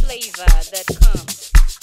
flavor that comes.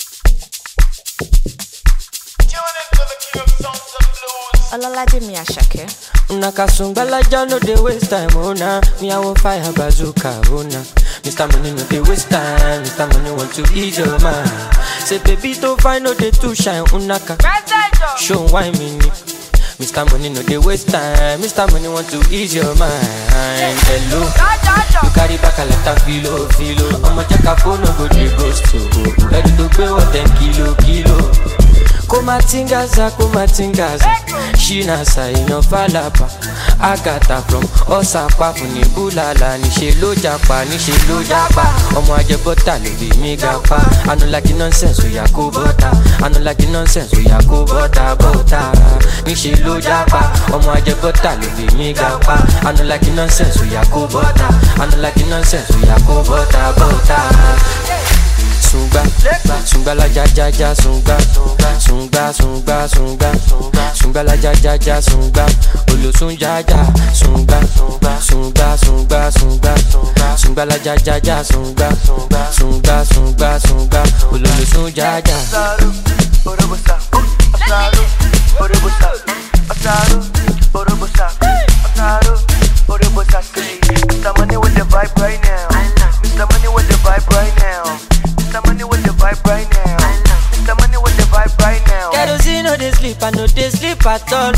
Olalaje mi Asake. Una kasungbalaja no dey waste time, oh nah. Me I want fire bazooka, oh nah. Mr. Money no dey waste time, Mr. Money want to ease your mind. Say baby don't find no dey too shine, unaka. Show why me ni. Mr. Money no dey waste time, Mr. Money want to ease your mind. Hello, you carry back a lot of filo, filo. I'ma check a phone, no go dey ghost to. Ready to pay what ten kilo, kilo. kumatingaza kumatingaza ṣínàṣà èèyàn fàlàpà àgàtà from ọ̀sàpá fún ní búlàlà níṣẹ́ ló japa níṣẹ́ ló japa ọmọ ajẹbọ́tà ló bí mi ga pa anulaki nonsense oya kó bọ́tà anulaki nonsense oya kó bọ́tà bọ́tà níṣẹ́ ló japa ọmọ ajẹbọ́tà ló bí mi ga pa anulaki nonsense oya kó bọ́tà anulaki nonsense oya kó bọ́tà bọ́tà sungba sungba la ja ja ja sungba sungba sungba sungba sungba la ja ja ja sungba olosun ja ja sungba sungba sungba sungba sungba la ja ja ja sungba sungba sungba sungba ololosun ja ja. Asaru, Orobosa, Asaru, Orobosa, Asaru, Orobosa, Asaru, Orobosa, say, Mr. Money with the vibe right now. Mr. Money with the vibe right now. Mr. Money with the vibe right now. Mr. Money with the vibe right now. kerosene no dey sleep i no dey sleep at all.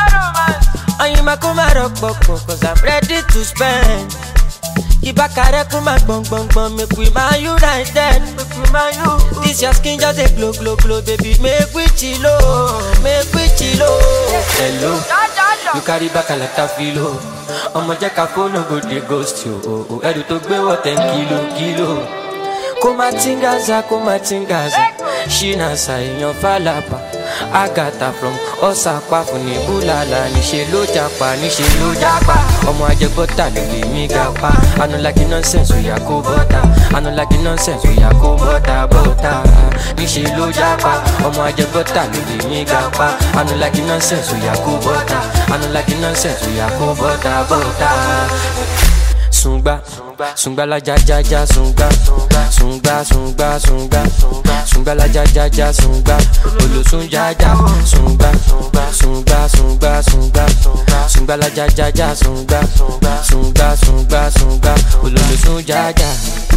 oyinma kó má rọpòpò cause i'm ready to spend. ìbákarẹ́ kún máa gbọ̀ngbọ̀ngbọ̀n make we man united. this your skin just dey glow glow glow baby make we chilo make we chilo. hello you carry back a lot of filo ọmọ jẹ́ ká fóònù go dey ghost you o o ẹrù tó gbé wọ̀ ten kilo kilo. kó má tingaza kó má tingaza ṣínàṣà èèyàn fàlàpà àgàtà from ọ̀sàpá fún ní búlàlà níṣẹ́ ló japa níṣẹ́ ló japa ọmọ ajẹbọ́tà ló lè mí ga pa anulaki nonsense oya kó bọ́tà anulaki nonsense oya kó bọ́tà bọ́tà níṣẹ́ ló japa ọmọ ajẹbọ́tà ló lè mí ga pa anulaki nonsense oya kó bọ́tà anulaki nonsense oya kó bọ́tà bọ́tà sungba sungba la ja ja ja sungba sungba sungba sungba sungba la ja ja ja sungba olosun ja ja sungba sungba sungba sungba sungba la ja ja ja sungba sungba sungba sungba ololosun ja ja.